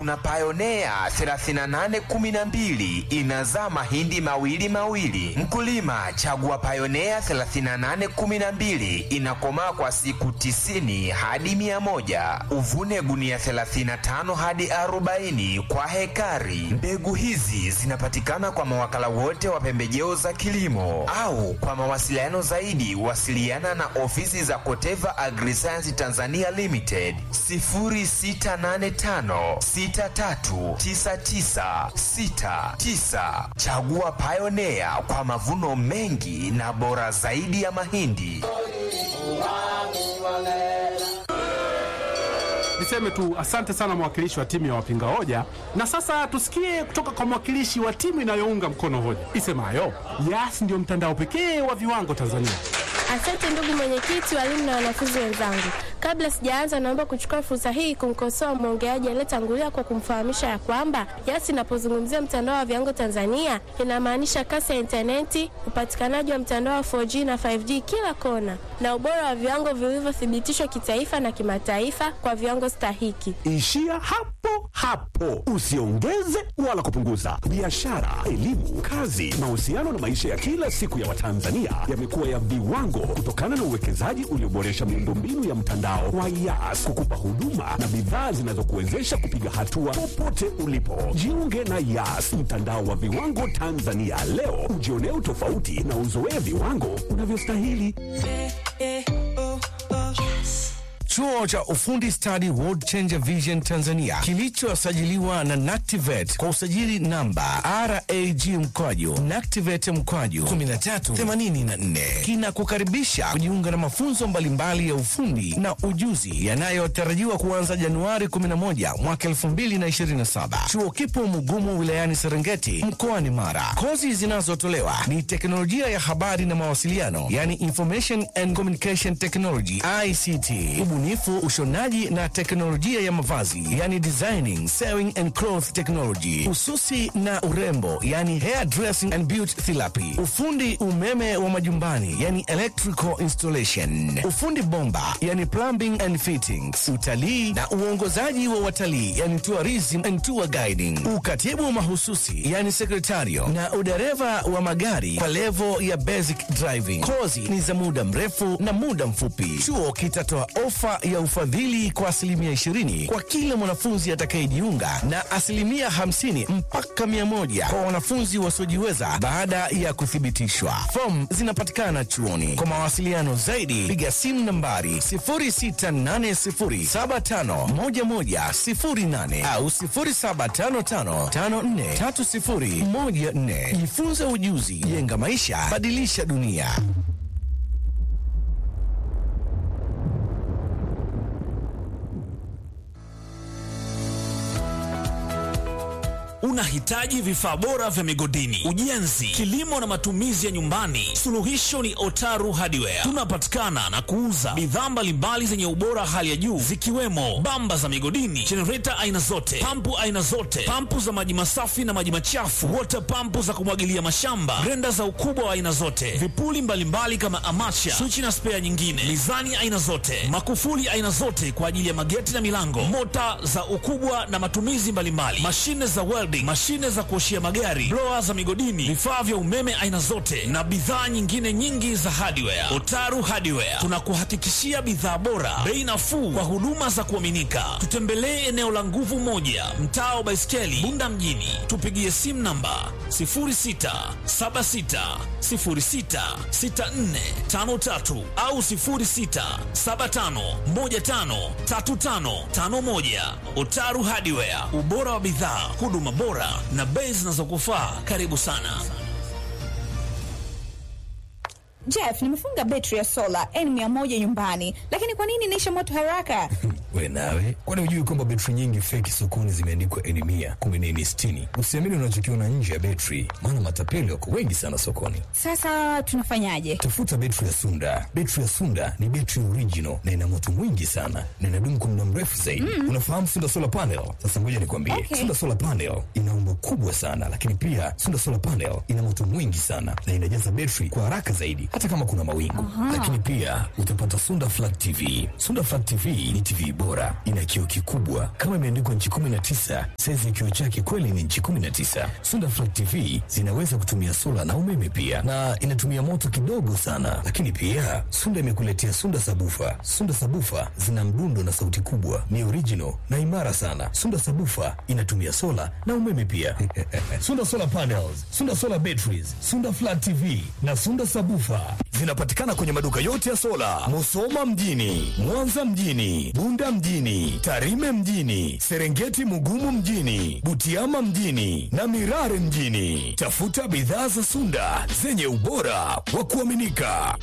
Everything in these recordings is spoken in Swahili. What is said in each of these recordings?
kuna Pioneer 3812 inazaa mahindi mawili mawili. Mkulima chagua Pioneer 3812 inakomaa kwa siku tisini hadi mia moja. Uvune gunia 35 hadi 40 kwa hekari. Mbegu hizi zinapatikana kwa mawakala wote wa pembejeo za kilimo au kwa mawasiliano zaidi wasiliana na ofisi za Koteva Agriscience Tanzania Limited 0685639969. Chagua Pioneer kwa mavuno mengi na bora zaidi ya mahindi. Niseme tu asante sana mwakilishi wa timu ya wapinga hoja, na sasa tusikie kutoka kwa mwakilishi wa timu inayounga mkono hoja isemayo Yas ndio mtandao pekee wa viwango Tanzania. Asante ndugu mwenyekiti, walimu na wanafunzi wenzangu. Kabla sijaanza, naomba kuchukua fursa hii kumkosoa mwongeaji aliyetangulia kwa kumfahamisha ya kwamba Yas inapozungumzia mtandao wa viwango Tanzania inamaanisha kasi ya intaneti, upatikanaji wa mtandao wa 4G na 5G kila kona, na ubora wa viwango vilivyothibitishwa kitaifa na kimataifa kwa viwango stahiki. Ishia hapo hapo, usiongeze wala kupunguza. Biashara, elimu, kazi, mahusiano na maisha ya kila siku ya Watanzania yamekuwa ya viwango kutokana na uwekezaji ulioboresha miundombinu ya mtandao wa Yas kukupa huduma na bidhaa zinazokuwezesha kupiga hatua popote ulipo. Jiunge na Yas, mtandao wa viwango Tanzania leo, ujionee utofauti na uzoee viwango unavyostahili. Chuo cha ufundi stadi World Changer Vision Tanzania kilichosajiliwa na Nactivet kwa usajili namba RAG mkwaju Nactivet mkwaju 1384 kinakukaribisha kujiunga na mafunzo mbalimbali ya ufundi na ujuzi yanayotarajiwa kuanza Januari 11 mwaka 2027. Chuo kipo Mugumu wilayani Serengeti mkoani Mara. Kozi zinazotolewa ni teknolojia ya habari na mawasiliano, yani Information and Communication Technology ICT, ubunifu, ushonaji na teknolojia ya mavazi, yani designing, sewing and cloth technology, ususi na urembo, yani hair dressing and beauty therapy, ufundi umeme wa majumbani, yani electrical installation, ufundi bomba, yani plumbing and fittings, utalii na uongozaji wa watalii, yani tourism and tour guiding, ukatibu mahususi, yani sekretario na udereva wa magari kwa levo ya basic driving. Kozi ni za muda mrefu na muda mfupi. Chuo kitatoa ofa ya ufadhili kwa asilimia 20 kwa kila mwanafunzi atakayejiunga na asilimia 50 mpaka 100 kwa wanafunzi wasiojiweza baada ya kuthibitishwa. Fomu zinapatikana chuoni. Kwa mawasiliano zaidi, piga simu nambari 0680751108 au 0755543014. Jifunze ujuzi, jenga maisha, badilisha dunia. Unahitaji vifaa bora vya migodini, ujenzi, kilimo na matumizi ya nyumbani? Suluhisho ni Otaru Hardware. Tunapatikana na kuuza bidhaa mbalimbali zenye ubora hali ya juu zikiwemo bamba za migodini, jenereta aina zote, pampu aina zote, pampu za maji masafi na maji machafu, water pampu za kumwagilia mashamba, grenda za ukubwa wa aina zote, vipuli mbalimbali kama amacha, swichi na spea nyingine, mizani aina zote, makufuli aina zote kwa ajili ya mageti na milango, mota za ukubwa na matumizi mbalimbali, mashine za welding, mashine za kuoshia magari, blower za migodini, vifaa vya umeme aina zote na bidhaa nyingine nyingi za hardware. Otaru Hardware tunakuhakikishia bidhaa bora, bei nafuu kwa huduma za kuaminika. Tutembelee eneo la Nguvu Moja, mtaa wa Baiskeli, Bunda mjini. Tupigie simu namba 0676066453 au 0675153551. Otaru Hardware, ubora wa bidhaa, huduma bora na bei zinazokufaa. Karibu sana. Jeff, nimefunga betri ya sola N100 nyumbani, lakini kwa nini inaisha moto haraka? We nawe, kwani hujui kwamba betri nyingi feki sokoni zimeandikwa N mia kumi na nne sitini? Usiamini unachokiona nje ya betri, maana matapeli wako wengi sana sokoni. Sasa tunafanyaje? Tafuta betri ya Sunda. Betri ya Sunda ni betri original na ina moto mwingi sana na inadumu kwa muda mrefu zaidi. Mm. Unafahamu Sunda solar panel? Sasa ngoja nikwambie, Okay. Sunda solar panel ina umbo kubwa sana, lakini pia Sunda solar panel ina moto mwingi sana na inajaza betri kwa haraka zaidi, hata kama kuna mawingu. Lakini pia utapata Sunda flat TV. Sunda flat TV ni TV bora, ina kioo kikubwa kama imeandikwa nchi 19. Saizi ya kioo chake kweli ni nchi 19. Sunda Flat TV zinaweza kutumia sola na umeme pia, na inatumia moto kidogo sana. Lakini pia Sunda imekuletea Sunda Sabufa. Sunda Sabufa zina mdundo na sauti kubwa, ni original na imara sana. Sunda Sabufa inatumia sola na umeme pia. Sunda Solar Panels, Sunda Solar Batteries, Sunda Flat TV na Sunda Sabufa zinapatikana kwenye maduka yote ya sola, Musoma mjini, Mwanza mjini, Bunda mjini, Tarime mjini, Serengeti Mugumu mjini, Butiama mjini na Mirare mjini. Tafuta bidhaa za Sunda zenye ubora wa kuaminika.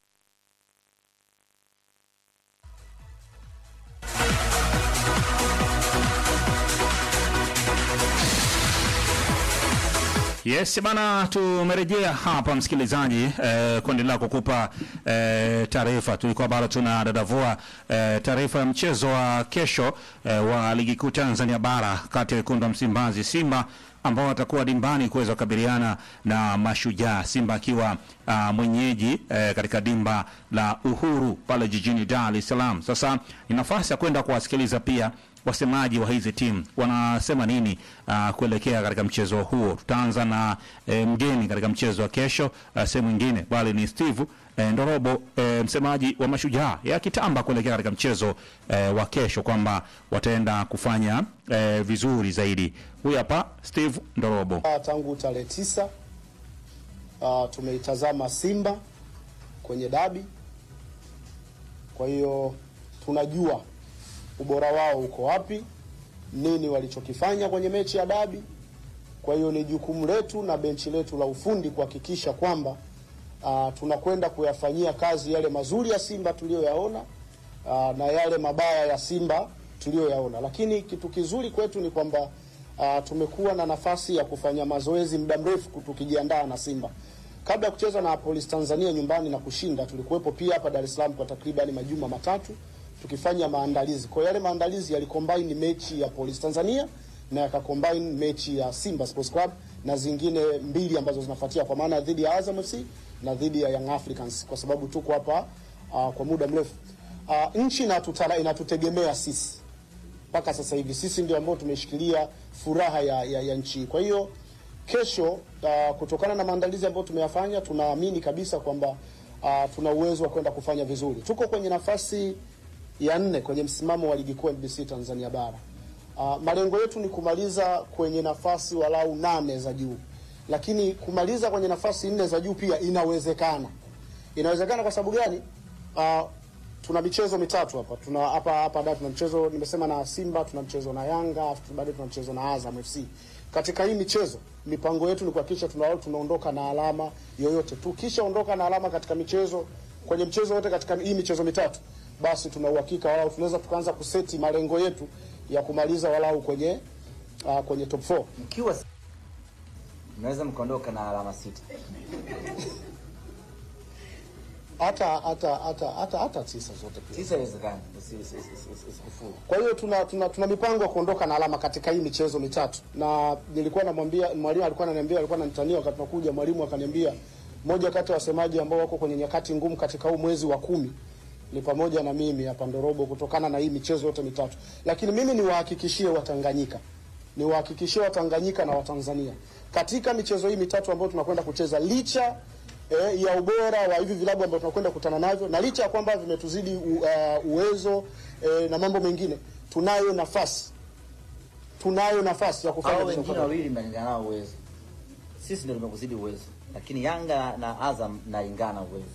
Yes bana, tumerejea hapa msikilizaji, eh, kuendelea kukupa eh, taarifa. Tulikuwa bado tuna dadavua eh, taarifa ya mchezo wa kesho eh, wa ligi kuu Tanzania bara kati ya wekundu wa Msimbazi Simba ambao watakuwa dimbani kuweza kukabiliana na Mashujaa, Simba akiwa uh, mwenyeji eh, katika dimba la Uhuru pale jijini Dar es Salaam. Sasa ni nafasi ya kwenda kuwasikiliza pia wasemaji wa hizi timu wanasema nini uh, kuelekea katika mchezo huo. Tutaanza na eh, mgeni katika mchezo wa kesho uh, sehemu nyingine, bali ni Steve eh, Ndorobo eh, msemaji wa Mashujaa yakitamba kuelekea katika mchezo eh, wa kesho kwamba wataenda kufanya eh, vizuri zaidi. Huyu hapa Steve Ndorobo. Tangu tarehe tisa uh, tumeitazama Simba kwenye dabi, kwa hiyo tunajua ubora wao uko wapi, nini walichokifanya kwenye mechi ya dabi. Kwa hiyo ni jukumu letu na benchi letu la ufundi kuhakikisha kwamba uh, tunakwenda kuyafanyia kazi yale mazuri ya Simba tuliyoyaona uh, na yale mabaya ya Simba tuliyoyaona, lakini kitu kizuri kwetu ni kwamba uh, tumekuwa na nafasi ya kufanya mazoezi muda mrefu tukijiandaa na Simba. Kabla ya kucheza na Police Tanzania nyumbani na kushinda, tulikuwepo pia hapa Dar es Salaam kwa takriban majuma matatu tukifanya maandalizi. Kwa yale maandalizi yalicombine mechi ya Police Tanzania na yakacombine mechi ya Simba Sports Club na zingine mbili ambazo zinafuatia kwa maana dhidi ya Azam FC na dhidi ya Young Africans kwa sababu tuko hapa uh, kwa muda mrefu. Uh, nchi inatutara, inatutegemea sisi mpaka sasa hivi, sisi ndio ambao tumeshikilia furaha ya, ya, ya nchi. Kwa hiyo kesho, uh, kutokana na maandalizi ambayo tumeyafanya, tunaamini kabisa kwamba uh, tuna uwezo wa kwenda kufanya vizuri. Tuko kwenye nafasi ya nne kwenye msimamo wa ligi kuu NBC Tanzania bara. Uh, malengo yetu ni kumaliza kwenye nafasi walau nane za juu, lakini kumaliza kwenye nafasi nne za juu pia inawezekana. Inawezekana kwa sababu gani? Uh, tuna michezo mitatu hapa, tuna hapa hapa da, tuna mchezo nimesema na Simba, tuna mchezo na Yanga, bado tuna mchezo na Azam FC. Katika hii michezo mipango yetu ni kuhakikisha tuna tunaondoka na alama yoyote. Tukishaondoka na alama katika michezo kwenye mchezo wote katika hii michezo mitatu basi tuna uhakika walau tunaweza tukaanza kuseti malengo yetu ya kumaliza walau kwenye uh, kwenye top 4 mkiwa mnaweza mkaondoka na alama sita hata hata hata hata hata tisa zote pia. Tisa inawezekana, usikufuru. Kwa hiyo tuna, tuna tuna mipango ya kuondoka na alama katika hii michezo mitatu, na nilikuwa namwambia mwalimu, alikuwa ananiambia, alikuwa ananitania wakati tunakuja, mwalimu akaniambia moja kati ya wasemaji ambao wako kwenye nyakati ngumu katika huu mwezi wa kumi ni pamoja na mimi hapa Ndorobo, kutokana na hii michezo yote mitatu. Lakini mimi niwahakikishie Watanganyika, niwahakikishie Watanganyika na Watanzania katika michezo hii mitatu ambayo tunakwenda kucheza, licha eh, ya ubora wa hivi vilabu ambavyo tunakwenda kukutana navyo na licha ya kwamba vimetuzidi u, uh, uwezo eh, na mambo mengine, tunayo nafasi tunayo nafasi ya kufanya Hao vizuri. wengine wawili mnalingana nao uwezo, sisi ndio tumekuzidi uwezo, lakini Yanga na Azam mnalingana uwezo.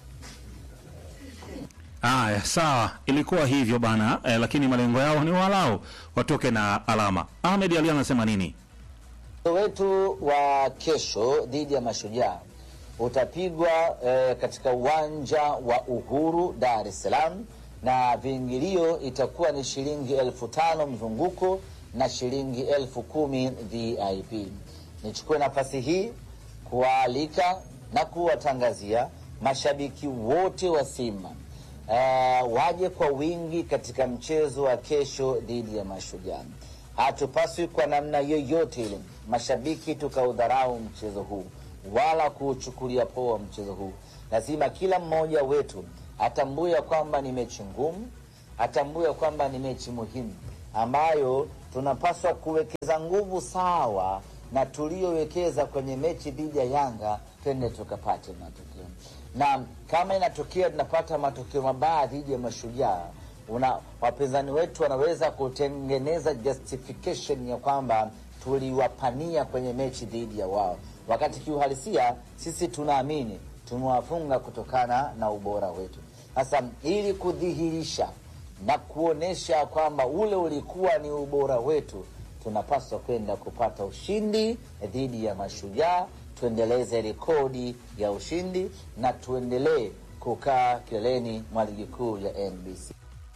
Haya, sawa, ilikuwa hivyo bana eh, lakini malengo yao ni walau watoke na alama. Ahmed Ali anasema nini? Mchezo wetu wa kesho dhidi ya Mashujaa utapigwa eh, katika uwanja wa Uhuru Dar es Salaam, na viingilio itakuwa ni shilingi elfu tano mzunguko na shilingi elfu kumi VIP. Nichukue nafasi hii kuwaalika na kuwatangazia mashabiki wote wa Simba uh, waje kwa wingi katika mchezo wa kesho dhidi ya Mashujaa. Hatupaswi kwa namna yoyote ile mashabiki tukaudharau mchezo huu wala kuuchukulia poa mchezo huu. Lazima kila mmoja wetu atambue ya kwamba ni mechi ngumu, atambue kwamba ni mechi muhimu ambayo tunapaswa kuwekeza nguvu sawa na tuliyowekeza kwenye mechi dhidi ya Yanga, twende tukapate matokeo. Na kama inatokea tunapata matokeo mabaya dhidi ya Mashujaa, una wapinzani wetu wanaweza kutengeneza justification ya kwamba tuliwapania kwenye mechi dhidi ya wao, wakati kiuhalisia sisi tunaamini tumewafunga kutokana na ubora wetu. Sasa ili kudhihirisha na kuonesha kwamba ule ulikuwa ni ubora wetu, tunapaswa kwenda kupata ushindi dhidi ya Mashujaa, tuendeleze rekodi ya ushindi na tuendelee kukaa kileleni mwa ligi kuu ya NBC.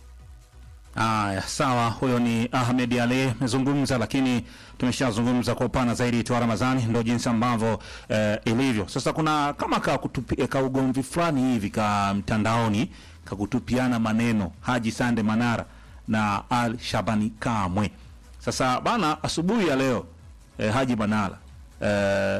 Aya, sawa. Huyo ni Ahmed Ali amezungumza, lakini tumeshazungumza kwa upana zaidi. Toa Ramadhani ndo jinsi ambavyo eh, ilivyo sasa. Kuna kama ka, kutupi, ka ugomvi fulani hivi ka mtandaoni ka kutupiana maneno Haji Sande Manara na Al Shabani Kamwe. Sasa bana, asubuhi ya leo eh, Haji Manara eh,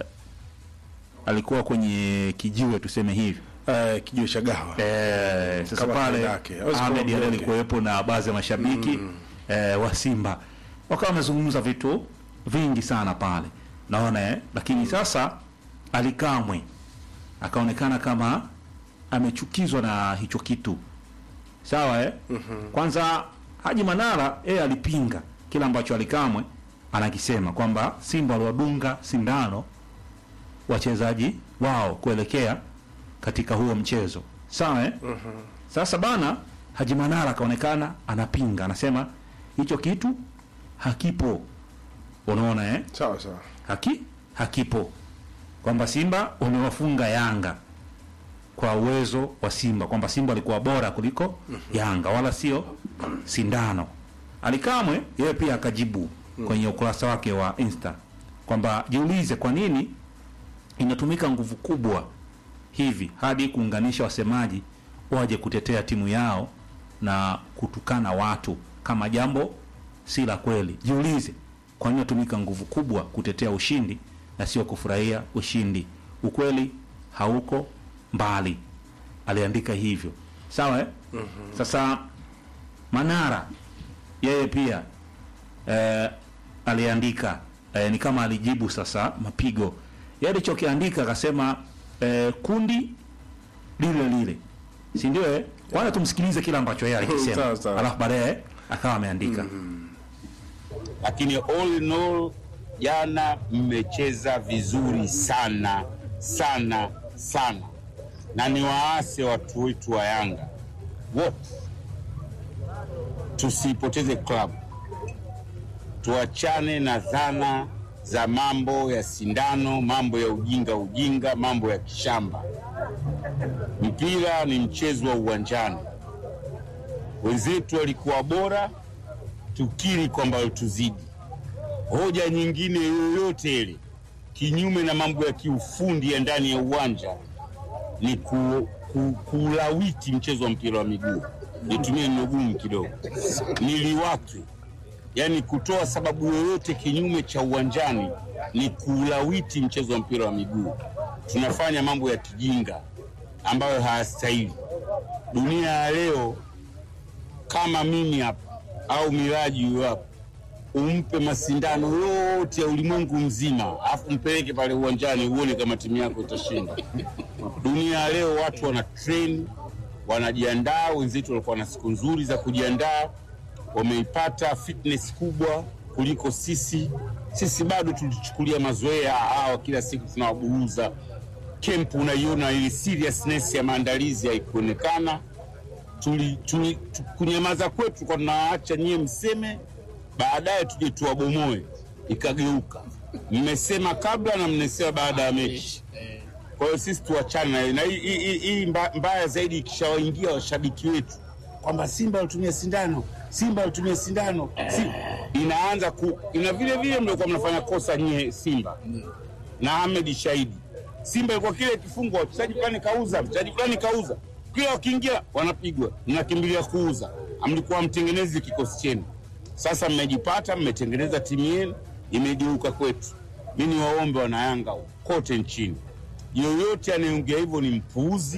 alikuwa kwenye kijiwe tuseme hivi Eh, kijiwe cha gawa Eh, sasa Kama pale kawaida yake. Hawezi kuwa Ahmed Ali mnyonge. alikuwepo na baadhi ya mashabiki eh, wa Simba wakawa wamezungumza vitu vingi sana pale, naona eh, lakini sasa Alikamwe akaonekana kama amechukizwa na hicho kitu sawa eh? Kwanza Haji Manara yeye alipinga kile ambacho Alikamwe anakisema kwamba Simba waliwadunga sindano wachezaji wao kuelekea katika huo mchezo sawa eh? Sasa bana Haji Manara akaonekana anapinga, anasema hicho kitu hakipo. Unaona eh? sawa sawa Haki hakipo, kwamba Simba wamewafunga Yanga kwa uwezo wa Simba, kwamba Simba walikuwa bora kuliko Yanga, wala sio sindano. Alikamwe yeye pia akajibu kwenye ukurasa wake wa Insta kwamba jiulize kwa nini inatumika nguvu kubwa hivi hadi kuunganisha wasemaji waje kutetea timu yao na kutukana watu kama jambo si la kweli. Jiulize kwa nini inatumika nguvu kubwa kutetea ushindi na sio kufurahia ushindi. Ukweli hauko mbali, aliandika hivyo. Sawa eh? Sasa Manara yeye pia eh, aliandika eh, ni kama alijibu sasa mapigo yeye alichokiandika akasema eh, kundi lile lile, si ndio? Eh, kwanza tumsikilize kile ambacho yeye alikisema, Sawa, sawa. alafu baadaye akawa ameandika lakini all in all, jana mmecheza vizuri sana sana sana, na ni waase watu wetu wa Yanga wote, tusipoteze klabu, tuachane na dhana za mambo ya sindano, mambo ya ujinga ujinga, mambo ya kishamba. Mpira ni mchezo wa uwanjani. Wenzetu walikuwa bora, tukiri kwamba walituzidi. Hoja nyingine yoyote ile kinyume na mambo ya kiufundi ya ndani ya uwanja ni ku, ku, kuulawiti mchezo wa mpira wa miguu. Nitumie neno gumu kidogo, niliwake, yaani kutoa sababu yoyote kinyume cha uwanjani ni kuulawiti mchezo wa mpira wa miguu. Tunafanya mambo ya kijinga ambayo hayastahili. Dunia ya leo kama mimi hapa au Miraji huyo hapa, umpe masindano yote ya ulimwengu mzima, afu mpeleke pale uwanjani uone kama timu yako itashinda. Dunia ya leo watu wana train, wanajiandaa. Wenzetu walikuwa na siku nzuri za kujiandaa, wameipata fitness kubwa kuliko sisi. Sisi bado tulichukulia mazoea, hawa kila siku tunawaburuza. Kempu unaiona ile seriousness ya maandalizi haikuonekana tuli, tuli, tu, kunyamaza kwetu kwa tunawaacha nyie mseme, baadaye tuje tuwabomoe, ikageuka. Mmesema kabla na mnasema baada ya mechi. Kwa hiyo sisi tuachane na hiyo. na hii- hii hii- hii mba- mbaya zaidi ikishawaingia washabiki wetu kwamba Simba walitumia sindano, Simba walitumia sindano, si, inaanza ku, ina vile vile mlikuwa mnafanya kosa nyie Simba na Ahmed shahidi. Simba ilikuwa kile kifungwa, mchezaji fulani kauza, mchezaji fulani kauza, kila wakiingia wanapigwa, mnakimbilia kuuza. Mlikuwa mtengenezi kikosi chenu, sasa mmejipata, mmetengeneza timu yenu, imegeuka kwetu. Mi ni waombe wanayanga kote nchini, yoyote anayeongea hivyo ni mpuuzi,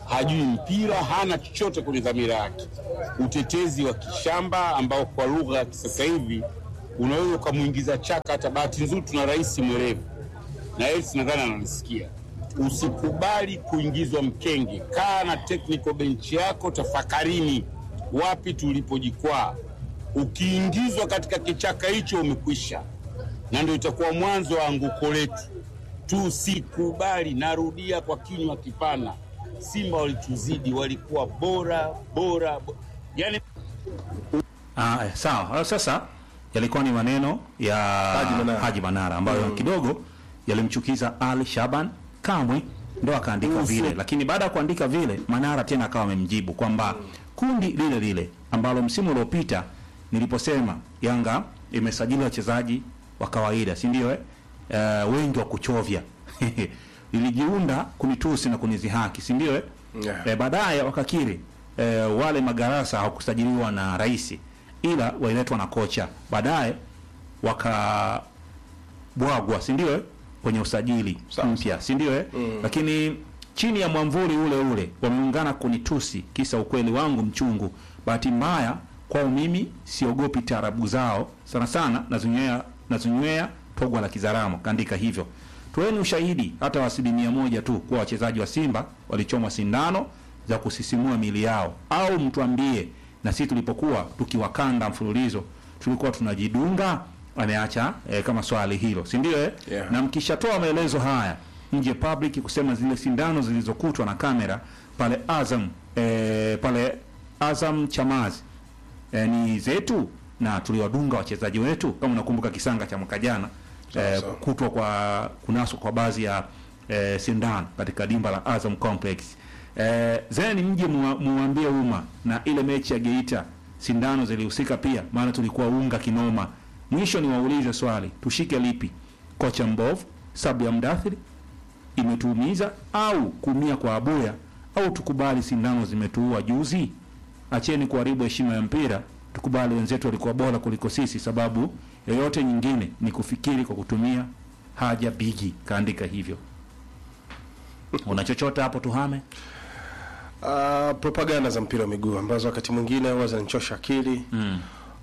hajui mpira, hana chochote kwenye dhamira yake. Utetezi wa kishamba ambao kwa lugha ya kisasa hivi unaweza ukamwingiza chaka. Hata bahati nzuri tuna rais mwerevu na yeye nadhani ananisikia. Usikubali kuingizwa mkenge, kaa na technical bench yako, tafakarini wapi tulipojikwaa. Ukiingizwa katika kichaka hicho, umekwisha, na ndio itakuwa mwanzo wa anguko letu. Tusikubali, narudia kwa kinywa kipana, Simba walituzidi, walikuwa bora bora, bo- yani Ah, eh, sawa. Ah, Sasa yalikuwa ni maneno ya Haji Manara. Haji Manara ambayo kidogo yalimchukiza Ali Shaban Kamwe, ndo akaandika Ufu. vile, lakini baada ya kuandika vile Manara tena akawa amemjibu kwamba kundi lile lile ambalo msimu uliopita niliposema Yanga imesajili wachezaji wa kawaida, si ndio? Eh, Eh, wengi wa kuchovya lilijiunda kunitusi na kunizihaki, si ndio? Eh? Yeah. Eh, baadaye wakakiri eh, wale magarasa hawakusajiliwa na rais ila waliletwa na kocha baadaye wakabwagwa si ndio eh? kwenye usajili mpya si ndio eh? lakini chini ya mwamvuli ule ule wameungana kunitusi kisa ukweli wangu mchungu bahati mbaya kwao mimi siogopi taarabu zao sana sana nazinywea nazinywea togwa la kizaramo kaandika hivyo toeni ushahidi hata wa asilimia moja tu kuwa wachezaji wa simba walichomwa sindano za kusisimua mili yao au mtuambie na sisi tulipokuwa tukiwakanda mfululizo tulikuwa tunajidunga ameacha eh, kama swali hilo si ndio eh? Yeah. na mkishatoa maelezo haya nje public kusema zile sindano zilizokutwa na kamera pale Azam eh, pale Azam Chamazi eh, ni zetu na tuliwadunga wachezaji wetu kama unakumbuka kisanga cha mwaka jana eh, sawa. kutwa kwa kunaswa kwa baadhi ya eh, sindano katika dimba la Azam Complex eh, zeni mje muwa- muwaambie umma na ile mechi ya Geita sindano zilihusika pia maana tulikuwa unga kinoma mwisho ni waulize swali tushike lipi kocha mbovu sabu ya mdathiri imetuumiza au kuumia kwa abuya au tukubali sindano zimetuua juzi acheni kuharibu heshima ya mpira tukubali wenzetu walikuwa bora kuliko sisi sababu yoyote nyingine ni kufikiri kwa kutumia haja bigi kaandika hivyo una chochote hapo tuhame Uh, propaganda za mpira wa miguu ambazo wakati mwingine huwa zinanichosha akili mm.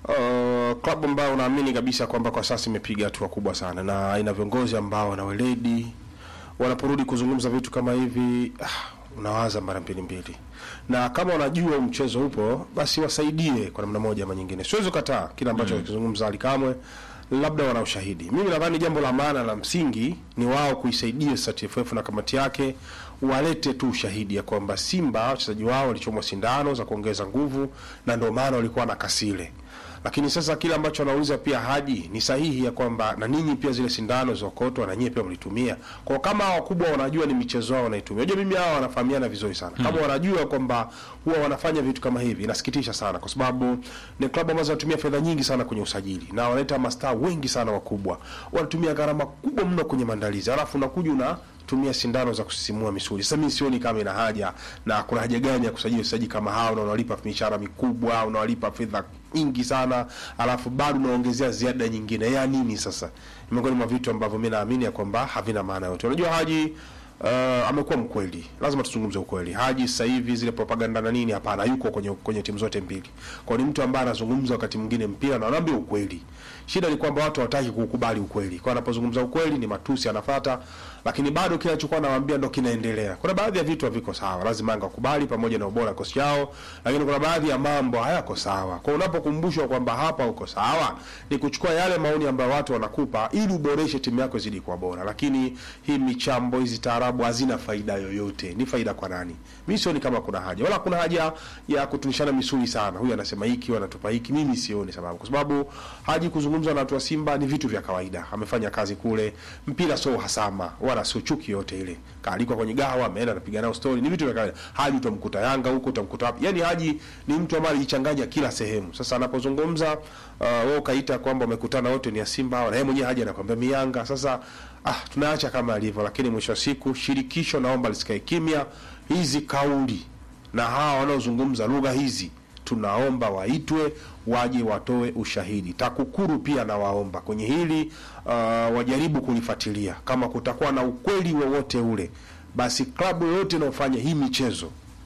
Uh, klabu ambayo unaamini kabisa kwamba kwa sasa imepiga hatua kubwa sana na ina viongozi ambao wana weledi, wanaporudi kuzungumza vitu kama hivi ah, unawaza mara mbili mbili, na kama wanajua huu mchezo upo, basi wasaidie kwa namna moja ama nyingine. Siwezi kukataa kile ambacho akizungumza Ali Kamwe, labda wana ushahidi. Mimi nadhani jambo la maana la msingi ni wao kuisaidia sasa TFF na kamati yake walete tu ushahidi ya kwamba Simba wachezaji wao walichomwa sindano za kuongeza nguvu na ndio maana walikuwa na kasile. Lakini sasa kile ambacho anauliza pia Haji ni sahihi ya kwamba na ninyi pia zile sindano zilizokotwa na nyinyi pia mlitumia. Kwa kama hawa wakubwa wanajua ni michezo yao wanaitumia. Unajua mimi hao wanafahamiana vizuri sana. Kama wanajua kwamba huwa wanafanya vitu kama hivi inasikitisha sana kwa sababu ni klabu ambazo zinatumia fedha nyingi sana kwenye usajili na wanaleta mastaa wengi sana wakubwa. Wanatumia gharama kubwa mno kwenye maandalizi. Alafu unakuja una tumia sindano za kusisimua misuli. Sasa mimi sioni kama ina haja na kuna haja gani ya kusajili wachezaji kama hao na unawalipa mishahara mikubwa, unawalipa fedha nyingi sana, alafu bado unaongezea ziada nyingine. Ya nini sasa? Ni miongoni mwa vitu ambavyo mimi naamini ya kwamba havina maana yote. Unajua Haji Uh, amekuwa mkweli, lazima tuzungumze ukweli. Haji sasa hivi zile propaganda na nini, hapana, yuko kwenye kwenye timu zote mbili, kwa ni mtu ambaye anazungumza wakati mwingine mpira na anaambia ukweli. Shida ni kwamba watu hawataki kukubali ukweli, kwa anapozungumza ukweli ni matusi anafata, lakini bado kile alichokuwa anawaambia ndo kinaendelea. Kuna baadhi ya vitu haviko sawa, lazima Yanga wakubali, pamoja na ubora wa kosi yao, lakini kuna baadhi ya mambo hayako sawa. Kwa unapokumbushwa kwamba hapa uko sawa, ni kuchukua yale maoni ambayo watu wanakupa ili uboreshe timu yako izidi kuwa bora, lakini hii michambo hizi taarabu hazina faida yoyote. Ni faida kwa nani? Mimi sioni kama kuna haja, wala kuna haja ya kutunishana misuli sana. Huyu anasema hiki, huyu anatupa hiki. Mimi sioni sababu, kwa sababu Haji kuzungumza na watu wa Simba ni vitu vya kawaida. Amefanya kazi kule, mpira sio uhasama wala sio chuki yote ile. Kaalikwa kwenye gahawa, ameenda anapiga nao story, ni vitu vya kawaida. Haji utamkuta Yanga huko, utamkuta wapi? Yani Haji ni mtu ambaye alijichanganya kila sehemu. Sasa anapozungumza uh, wewe ukaita kwamba wamekutana wote ni ya Simba hawa, na yeye mwenyewe Haji anakwambia mi Yanga. Sasa ah, tunaacha kama alivyo, lakini mwisho wa siku shirikisho naomba lisikae kimya. Hizi kauli na hawa wanaozungumza lugha hizi tunaomba waitwe waje watoe ushahidi. TAKUKURU pia nawaomba kwenye hili uh, wajaribu kulifuatilia. Kama kutakuwa na ukweli wowote ule, basi klabu yoyote inayofanya hii michezo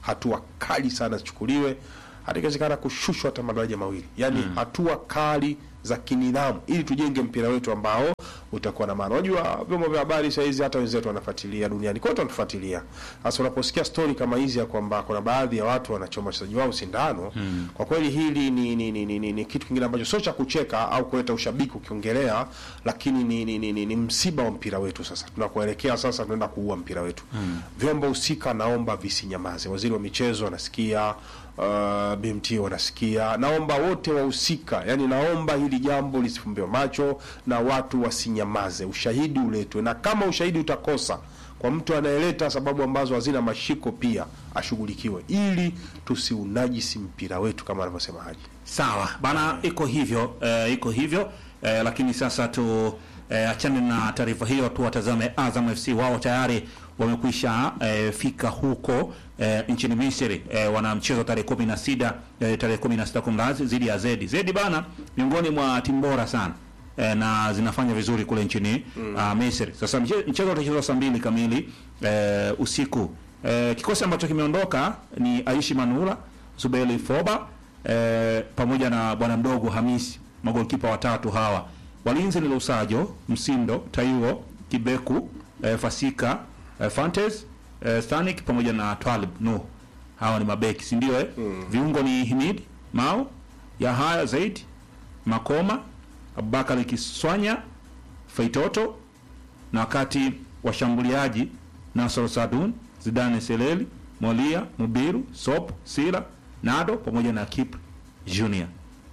hatua kali sana zichukuliwe hata ikiwezekana kushushwa hata madaraja mawili yaani hatua kali za kinidhamu ili tujenge mpira wetu ambao utakuwa na maana unajua vyombo vya habari sahizi hata wenzetu wanafuatilia duniani kote wanatufuatilia sasa unaposikia stori kama hizi ya kwamba kuna baadhi ya watu wanachoma wachezaji wao sindano Mm. kwa kweli hili ni, ni, ni, ni, ni, ni kitu kingine ambacho sio cha kucheka au kuleta ushabiki ukiongelea lakini ni, ni, ni, ni, ni msiba wa mpira wetu sasa tunakuelekea sasa tunaenda kuua mpira wetu Mm. vyombo husika naomba visinyamaze waziri wa michezo anasikia uh, bmt wanasikia naomba wote wahusika yani naomba hili jambo lisifumbiwe macho na watu wasinyamaze ushahidi uletwe na kama ushahidi utakosa kwa mtu anayeleta sababu ambazo hazina mashiko pia ashughulikiwe ili tusiunajisi mpira wetu kama anavyosema haji Sawa bana, iko hivyo eh, iko hivyo eh, lakini sasa tu eh, achane na taarifa hiyo tu, watazame Azam FC. Wao tayari wamekwisha eh, fika huko eh, nchini Misri eh, wana mchezo tarehe kumi na sita eh, tarehe kumi na sita kumrazi dhidi ya Zedi. Zedi bana, miongoni mwa timu bora sana eh, na zinafanya vizuri kule nchini mm. uh, Misri. Sasa mche- mchezo utachezwa saa mbili kamili eh, usiku. Eh, kikosi ambacho kimeondoka ni Aishi Manula, Zubeli Foba eh, pamoja na bwana mdogo Hamisi, magolkipa watatu hawa. Walinzi ni Lusajo, Msindo, Taiwo, Kibeku, eh, Fasika, eh, Fantes, eh, Stanik pamoja na Twalib Nuh. Hawa ni mabeki, si ndio eh? Viungo ni Himid, Mao, Yahaya Zaid, Makoma, Abubakar Kiswanya, Feitoto na wakati washambuliaji Nasor Sadun, Zidane Seleli, Molia, Mubiru, Sop, Sila, Nado pamoja na Kip Junior.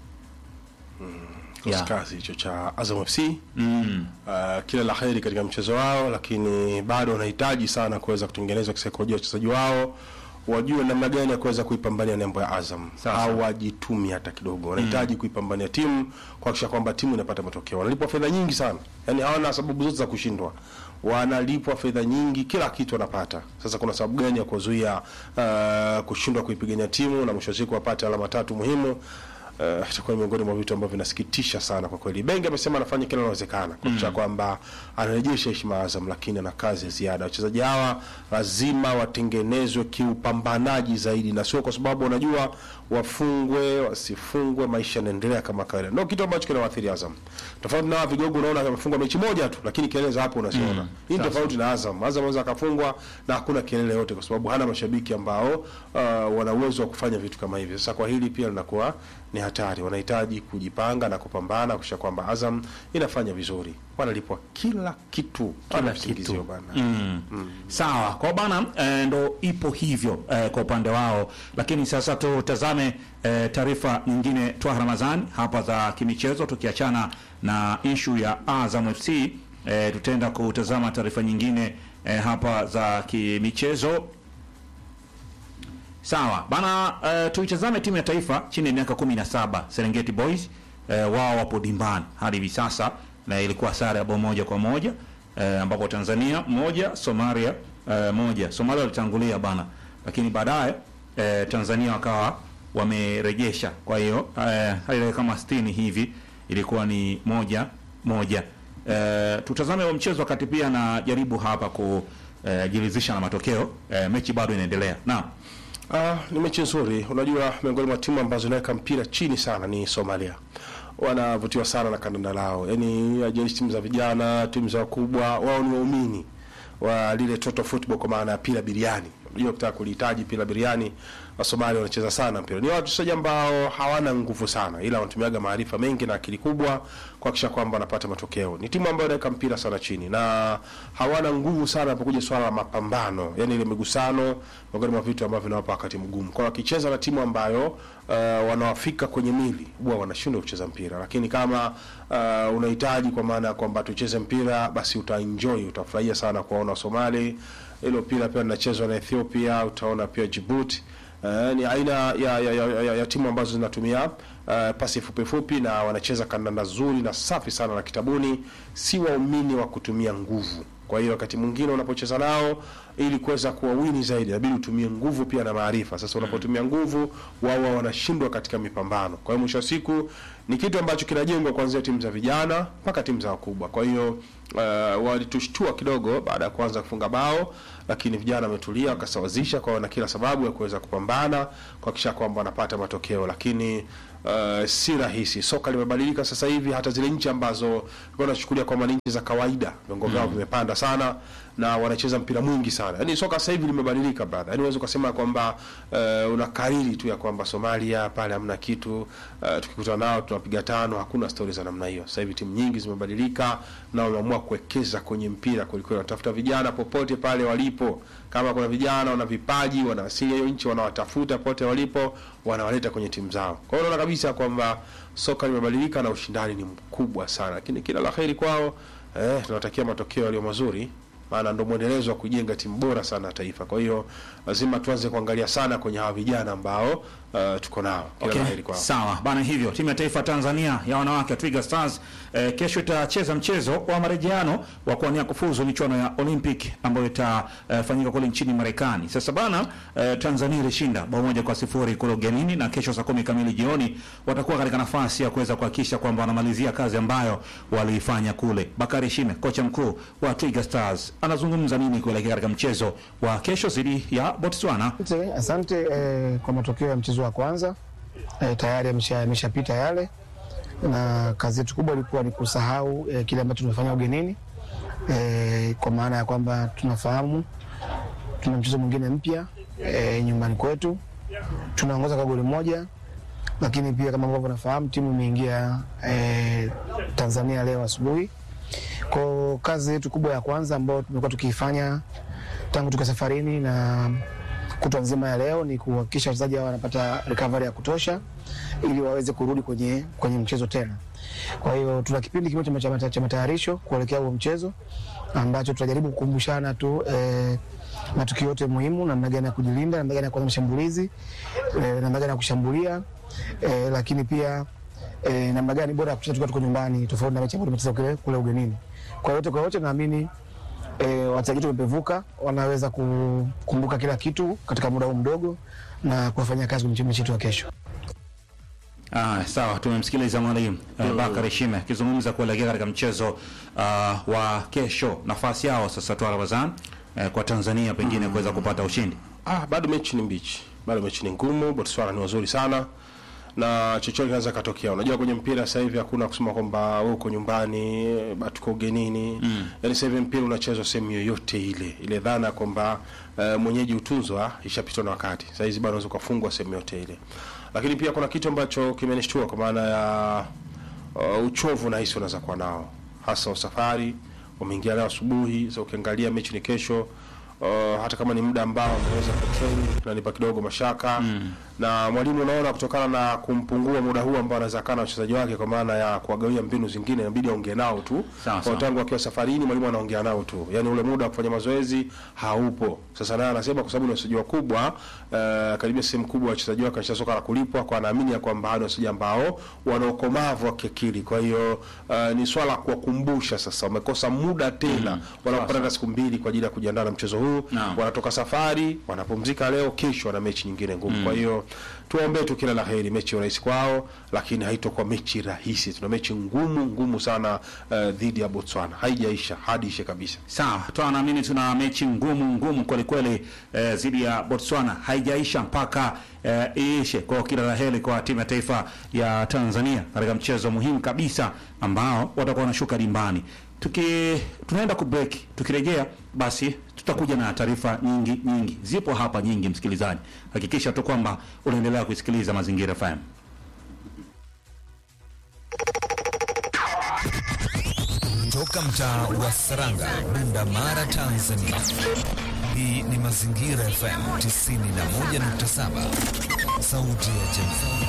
kikosi kazi hicho cha Azam FC Mm. uh, kila la heri katika mchezo wao, lakini bado wanahitaji sana kuweza kutengenezwa kisaikolojia wachezaji wao wajue namna gani ya kuweza kuipambania nembo ya Azam au wajitumi hata kidogo. Wanahitaji kuipambania timu kuhakikisha kwamba timu inapata matokeo. Wanalipwa fedha nyingi sana, yani hawana sababu zote za kushindwa. Wanalipwa fedha nyingi, kila kitu wanapata. Sasa kuna sababu gani ya kuzuia uh, kushindwa kuipigania timu na mwisho wa siku wapate alama tatu muhimu? Uh, itakuwa miongoni mwa vitu ambavyo vinasikitisha sana kwa kweli. Bengi amesema anafanya kila linalowezekana kuhakikisha kwamba anarejesha heshima ya Azam, lakini ana kazi ya ziada. Wachezaji hawa lazima watengenezwe kiupambanaji zaidi, na sio kwa sababu wanajua wafungwe wasifungwe, maisha yanaendelea kama kawaida. Ndio kitu ambacho kinawaathiri Azam, tofauti na hawa vigogo. Unaona amefungwa mechi moja tu, lakini kelele za hapo unaziona. Mm. Hii ni Sasa. tofauti na Azam. Azam anaweza akafungwa na hakuna kelele yote, kwa sababu hana mashabiki ambao uh, wana uwezo wa kufanya vitu kama hivi. Sasa kwa hili pia linakuwa ni hatari. Wanahitaji kujipanga na kupambana kuhakikisha kwamba Azam inafanya vizuri, wanalipwa kila kitu, Kila Wana kitu. visingizio bana. Mm. Sawa, kwa bana eh, ndo ipo hivyo eh, kwa upande wao, lakini sasa tutazame eh, taarifa nyingine twa Ramadhani hapa za kimichezo, tukiachana na ishu ya Azam FC eh, tutaenda kutazama taarifa nyingine eh, hapa za kimichezo. Sawa bana, uh, tuitazame timu ya taifa chini ya miaka 17 Serengeti Boys. Uh, wao wapo dimbani hadi hivi sasa, na ilikuwa sare ya bao moja kwa moja uh, ambapo Tanzania moja Somalia uh, moja. Somalia walitangulia bana, lakini baadaye uh, Tanzania wakawa wamerejesha. Kwa hiyo uh, ile kama 60 hivi ilikuwa ni moja moja. Uh, tutazame huo mchezo wakati pia najaribu hapa kujiridhisha na matokeo. Uh, mechi bado inaendelea. Naam. Ah, ni mechi nzuri. Unajua, miongoni mwa timu ambazo inaweka mpira chini sana ni Somalia. Wanavutiwa sana na kandanda lao, yaani hajalishi timu za vijana, timu za wakubwa, wao ni waumini wa lile total football, kwa maana ya pila biriani. Unajua, ukitaka kulihitaji pila biriani, wa Somalia wanacheza sana mpira. Ni wachezaji ambao hawana nguvu sana, ila wanatumiaga maarifa mengi na akili kubwa kuhakikisha kwamba wanapata matokeo. Ni timu ambayo inaweka mpira sana chini na hawana nguvu sana inapokuja swala la mapambano, yani ile migusano, miongoni mwa vitu ambavyo vinawapa wakati mgumu. Kwa hiyo wakicheza na timu ambayo uh, wanawafika kwenye mili, huwa wanashindwa kucheza mpira, lakini kama uh, unahitaji kwa maana ya kwamba tucheze mpira, basi utaenjoy, utafurahia sana kuwaona Somali. Hilo pira pia linachezwa na Ethiopia, utaona pia Djibouti. Uh, ni aina ya, ya, ya, ya, ya timu ambazo zinatumia uh, pasi fupi fupi na wanacheza kandanda nzuri na safi sana la kitabuni, si waumini wa kutumia nguvu. Kwa hiyo wakati mwingine unapocheza nao ili kuweza kuwawini zaidi, inabidi utumie nguvu pia na maarifa. Sasa unapotumia nguvu, wao wanashindwa katika mipambano. Kwa hiyo mwisho wa siku ni kitu ambacho kinajengwa kuanzia timu za vijana mpaka timu za wakubwa. Kwa hiyo uh, walitushtua kidogo baada ya kuanza kufunga bao, lakini vijana wametulia wakasawazisha, kwa na kila sababu ya kuweza kupambana kuhakikisha kwamba wanapata matokeo, lakini uh, si rahisi. Soka limebadilika sasa hivi, hata zile nchi ambazo wanachukulia kwamba ni nchi za kawaida, viwango vyao vimepanda sana na wanacheza mpira mwingi sana. Yaani soka sasa hivi limebadilika brother. Yaani unaweza kusema kwamba uh, unakariri tu ya kwamba Somalia pale hamna kitu, uh, tukikutana nao tunapiga tano, hakuna stori za namna hiyo. Sasa hivi timu nyingi zimebadilika na wameamua kuwekeza kwenye mpira kwelikweli, wanatafuta vijana popote pale walipo. Kama kuna vijana wana vipaji, wana asili ya hiyo nchi, wanawatafuta popote walipo, wanawaleta kwenye timu zao. Kwa hiyo unaona kabisa kwamba soka limebadilika na ushindani ni mkubwa sana, lakini kila la heri kwao. Eh, tunatakia matokeo yaliyo mazuri maana ndo mwendelezo wa kujenga timu bora sana ya taifa. Kwa hiyo lazima tuanze kuangalia sana kwenye hawa vijana ambao uh, tuko nao. Kila Okay. la heri kwao. Sawa bana, hivyo timu ya taifa Tanzania ya wanawake Twiga Stars eh, kesho itacheza mchezo wa marejeano wa kuania kufuzu michuano ya Olympic ambayo itafanyika kule nchini Marekani. Sasa bana, eh, Tanzania ilishinda bao moja kwa sifuri kule ugenini, na kesho saa kumi kamili jioni watakuwa katika nafasi ya kuweza kuhakikisha kwamba wanamalizia kazi ambayo waliifanya kule. Bakari Shime, kocha mkuu wa Twiga Stars, anazungumza nini kuelekea katika mchezo wa kesho dhidi ya Botswana? Asante, asante eh, kwa matokeo ya mchezo wa kwanza eh, tayari yamesha- yameshapita yale, na kazi yetu kubwa ilikuwa ni kusahau eh, kile ambacho tumefanya ugenini eh, kwa maana ya kwamba tunafahamu tuna mchezo mwingine mpya eh, nyumbani kwetu, tunaongoza kwa goli moja, lakini pia kama ambavyo nafahamu timu imeingia eh, Tanzania leo asubuhi. Kwa kazi yetu kubwa ya kwanza ambayo tumekuwa tukiifanya tangu tuka safarini na kutwa nzima ya leo ni kuhakikisha wachezaji hao wanapata recovery ya kutosha ili waweze kurudi kwenye, kwenye mchezo tena. Kwa hiyo tuna kipindi kimoja cha mata- cha matayarisho kuelekea huo mchezo ambacho tutajaribu kukumbushana tu eh, matukio yote muhimu, namna gani ya kujilinda, namna gani ya kuanza mashambulizi eh, namna gani ya kushambulia eh, lakini pia eh, namna gani bora ya kucheza tukiwa tuko nyumbani tofauti na mechi ambayo tumecheza kule, kule ugenini. Kwa yote kwa yote naamini e, wachezaji wetu wamepevuka, wanaweza kukumbuka kila kitu katika muda huu mdogo na kufanya kazi kwenye mechi yetu ya kesho. Ah, sawa, tumemsikiliza mwalimu mm. Bakari Shime akizungumza kuelekea katika mchezo uh, wa kesho, nafasi yao sasa tu Ramadhan eh, kwa Tanzania pengine kuweza kupata ushindi. Ah, bado mechi ni mbichi, bado mechi ni ngumu. Botswana ni wazuri sana na chochote kinaweza katokea. Unajua kwenye mpira sasa hivi hakuna kusema kwamba wewe uko nyumbani, eh, tuko ugenini. Mm. Yaani sasa hivi mpira unachezwa sehemu yoyote ile. Ile dhana kwamba uh, mwenyeji utunzwa ishapitwa na wakati. Sasa hizi bado unaweza kufungwa sehemu yote ile. Lakini pia kuna kitu ambacho kimenishtua kwa maana ya uh, uchovu na hisi unaweza kuwa nao hasa usafari. Wameingia leo asubuhi, sasa ukiangalia mechi ni kesho. Uh, hata kama ni muda ambao ameweza kutrain nanipa kidogo mashaka mm. na mwalimu unaona kutokana na kumpungua muda huu ambao anaweza kaa na wachezaji wake kwa maana ya kuwagawia mbinu zingine inabidi aongee nao tu Sawa, kwa sawa. tangu akiwa safarini mwalimu anaongea nao tu yani ule muda wa kufanya mazoezi haupo sasa naye anasema kwa sababu ni wachezaji wakubwa uh, karibia sehemu kubwa ya wachezaji wake wanacheza soka la kulipwa kwa anaamini ya kwamba hao ni wachezaji ambao wana ukomavu wa kiakili kwa hiyo uh, ni swala la kuwakumbusha sasa wamekosa muda tena mm. wanapata hata siku mbili kwa ajili ya kujiandaa na mchezo huu Naam. wanatoka safari wanapumzika leo kesho wana mechi nyingine ngumu Mm. kwa hiyo tuwaombee tu kila la heri mechi ya rahisi kwao lakini haitokuwa mechi rahisi tuna mechi ngumu ngumu sana uh, dhidi ya botswana haijaisha hadi ishe kabisa Sawa, toa naamini tuna mechi ngumu ngumu kweli kweli eh, dhidi ya Botswana haijaisha mpaka eh, iishe. Kwa hiyo kila la heri kwa timu ya taifa ya Tanzania katika mchezo muhimu kabisa ambao watakuwa wanashuka dimbani. Tuki tunaenda ku break, tukirejea basi tutakuja na taarifa nyingi nyingi, zipo hapa nyingi. Msikilizaji, hakikisha tu kwamba unaendelea kusikiliza Mazingira FM. Toka mtaa wa Saranga, Bunda Mara, Tanzania. Hii ni Mazingira FM 91.7, sauti ya jamii.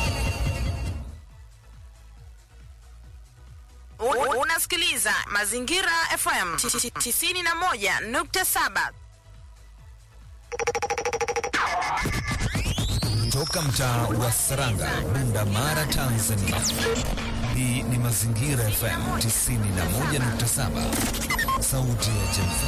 Un- Unasikiliza Mazingira FM 91.7. Toka mtaa wa Saranga, Bunda Mara, Tanzania. Hii ni Mazingira FM 91.7, sauti ya jamii.